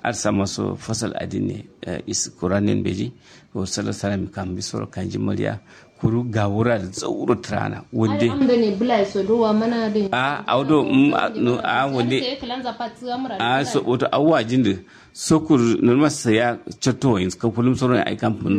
arsa maso fasal adine is kuranin beji ko sala salam kan bisoro kanji mariya kuru ga wura da tsauro trana wande am da ne bula so do wa mana da a audo no a wande a so wato awwa jinde sokur normal saya chato in ka fulum soro ai kampun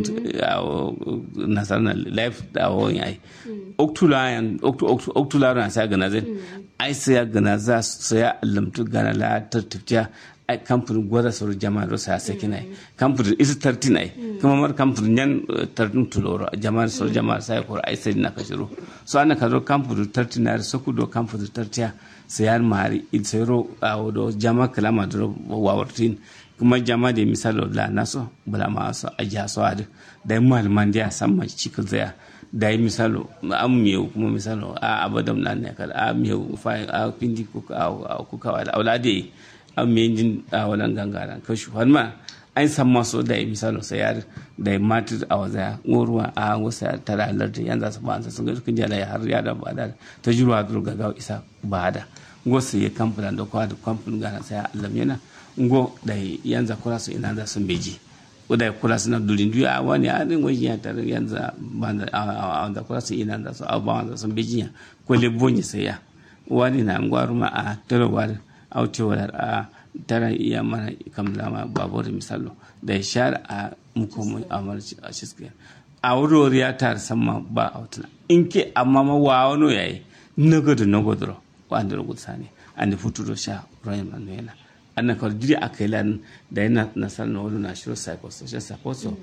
nasarna life da wo ai oktula yan oktula ran sa gana zai ai saya gana za saya lamtu gana la tartifta ai kamfanin gwada sauri jama'a da sa saki nai kamfanin isi tarti nai kuma mar kamfanin yan tartin tuloro jama'a sauri jama'a sai ko ai sai na kashiro so ana karo kamfanin tarti na so ku do kamfanin tartiya sayar mari il sayro a do jama'a kalama da wawartin kuma jama'a da misalo la naso bala ma so aja so adu da malaman da san ma cikin zaya da yi misalo an miyau kuma misalo a abadam na ne kala a miyau fa a pindi ko a kuka wala aulade an me jin a wannan gangara kashi har ma an san maso da misalo sayar da matir a waza ngoruwa a wasa tara alarta yan za su ba su ga kun jala har ya da ba da ta jirwa dur ga ga isa ba da ngo su ya kamfana da kwa da kamfan gana sai Allah yana ngo da yan za kula su ina za su beji da kula su na durin duya a wani a din wajen ya tare yan za ba da da kula su ina za su a ba za su beji ya ko le bonye sai ya wani na ngwaruma a tarwar autewar a tara iya mana kamlama babur misalo da ya share a mukomin amarci a shiskiyar a wurori ya tara sama ba a wutuna in ke amma ma wa wano yayi nagado nagodoro wanda rubuta sani an da fito sha royal manuela an na kawai jiri a kai lan da yana nasar na wani national psychosocial support so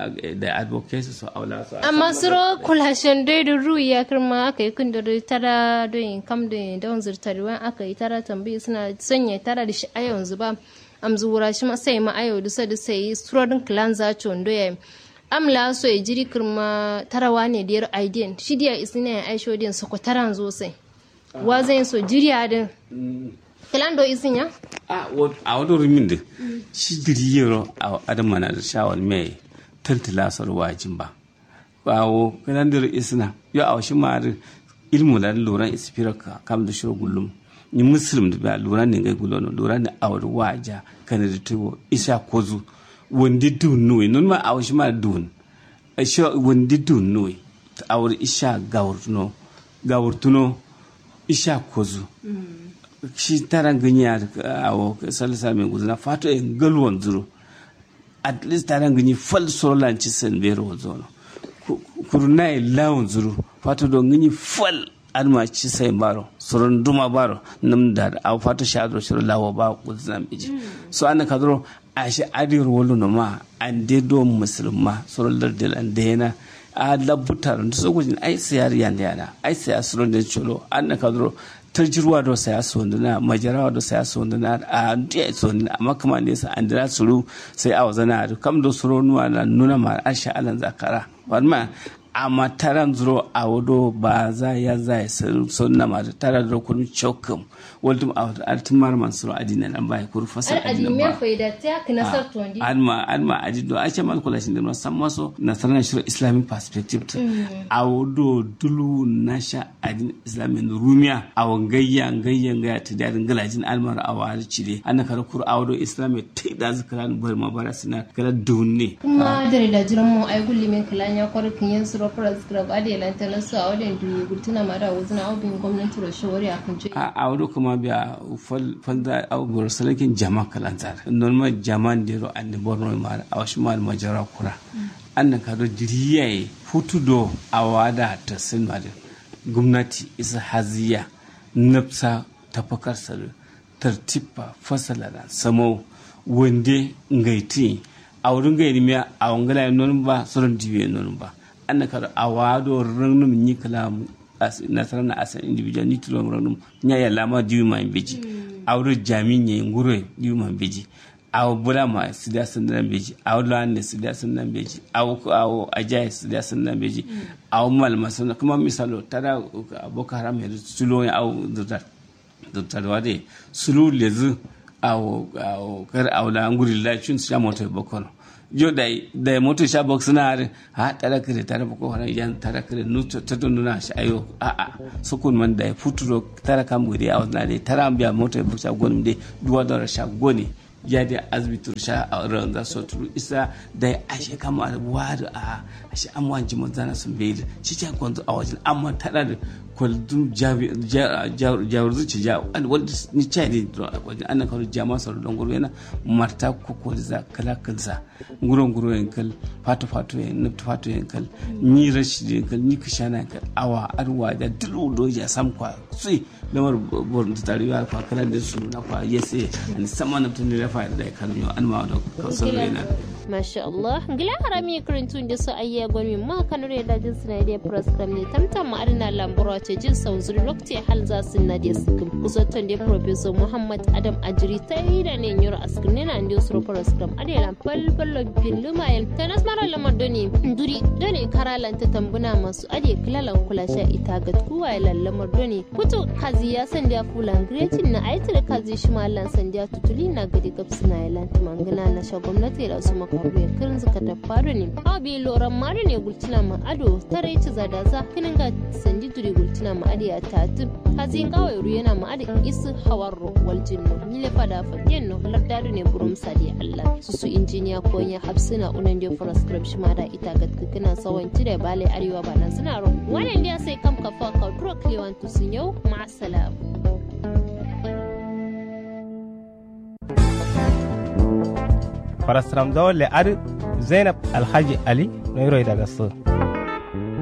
da advocacy so aula so amma suro kulashen dai da ru ya kirma aka yi kun da tara don kam da don zurtarwa aka yi tara tambayi suna sanya tara da shi a yanzu ba am zuwura shi ma sai ma ayo dusa da sai surorin clan za ci wando ya amla so ya jiri kirma tarawa ne da yar aidin shi diya isina ya aisho din su ko taran zo sai wa zai so jiriya din kilan do isin ya a wado rumin da shi diri yaro a adama na da shawar mai tantala sar wajin ba bawo kilan da isina yo a shi ma ilmu da loran ispiraka kam da shiro gullum ni muslim da ba loran ne gai gulono loran ne a wani waja kana da tuwo isa kozu wandi dun nuyi nun ma a shi ma dun shi wandi dun nuyi a wani isha gawurtuno gawurtuno isha kozu shi taran ganyi a salisa mai guzuna fato in galwan zuru at least taran ganyi fal solan ci san bero zono kuruna e lawon zuru fato don ganyi fal alma ci sai baro soron duma baro nam da a fato shadro shiro lawo ba guzuna miji so an ka zuro a shi adir wolo no ma an de do musulma soron lardel an de yana a labutar da sokojin ai sayar yanda yana ai sayar soron da cholo an ka zuro tarjirwa do saya sonduna majarawa do saya sonduna a ndiya sonduna amma kuma ne sa an dira suru sai a wazana da kam do suru nuwa na nuna ma asha alan zakara wannan amma taran zuro a wado ba za ya za ya sunna ma tara da kun chokum waldum a artin mar man suru adina nan bai kur fasal adina ba alma alma ajido a ce mal kula shin da san maso nasaran shirin islamic perspective a wado dulu nasha adin islamin rumiya a wangayya ngayya ngaya ta dadin galajin almar a wari cire an ka kur a wado islamic ta da zakaran bar mabara sina kala dunne kuma da da jiran mu ai gulli men kalan ya kwarkin yin suru proscribe ade lantana su a wadin duyi gultuna mara wuzina aubin gwamnati da shawari a kan a a wado kuma biya falda au bor salakin jama kalantar normal jama dero ande borno mara a wasu mal majara kura an ka do diriyaye futudo a wada ta sinmar gwamnati isa haziya nafsa tafakar salu tartiba fasala da samo wande ngaiti a wurin gairi miya a wangala nonin ba sauran dibiya nonin ba an ka a wado ranum ni kala nasarar na asan individual ni tulo ranum nya ya lama diwi ma beji a wurin jami ne ngure diwi ma beji a bula ma sida sun nan beji a wula ne sida sun nan beji a a ajai sida sun nan beji a mal masana kuma misalo tara boko haram ya sulo ya au dutar dutar wade sulu lezu a kar a wula nguri la chun sha moto boko jo da da moto sha box na har ha tara kire tara boko haram yan tara kire nu ta don na shi ayo a a sukun man da futuro tara kam guri a wannan dai tara biya moto boko sha gonum dai duwa da sha goni ya da azbitur sha a ran za su turu isa da ya ashe kama da wadu a ashe an wanji mazana sun bai da shi ta kwanzu a wajen amma tana da kwaldun jawar zuci ja wanda ni cha ne wajen ana kawo jama sauro don guru yana marta ko za kala kalza guron guro yankal fato fato yan nufta fato yankal ni rashi yankal ni kishana yankal awa arwa da dulu do ya sam kwa sai lamar borin ta tarewa kwa kala da su na kwa yese ani sama na tun da fa da kan yo an ma da kausar yana masha Allah gila harami karantun da su ayya gwani ma kanure da jin suna da program ne tamtam ma adina lambura ce jin sauzuri lokacin hal za su na da su kusantan da professor Muhammad Adam Ajiri ta yi da ne yoro askin ne na da su program adina falfalo billuma yan ta nasmara lamar doni duri doni karalan ta tambuna masu ade kilalan kula sha ita ga kuwa ya lallamar doni kuto kazi ya sanda fulan gretin na aitar kazi shi mallan sanda tutuli na gadi gabsu na yalanti mangana na sha gwamnati da su makaruwa kirin suka ta faru ne a bi loran mari ne gultina ma ado tare ci zada za kinin ga sandi duri gultina ma adi a tatu kazi kawai ru yana ma adi isu hawar ro wal jinno ni le fada fa yenno lardadu ne burum sadi allah su su injiniya ko ya hapsina unan dio proscript shi ma da ita ga kina sawan da bale arewa ba nan suna ro wannan dia sai kam ka fa ka dro kliwan tu sun yau ma salam farasram dole ar zainab alhaji ali no daga so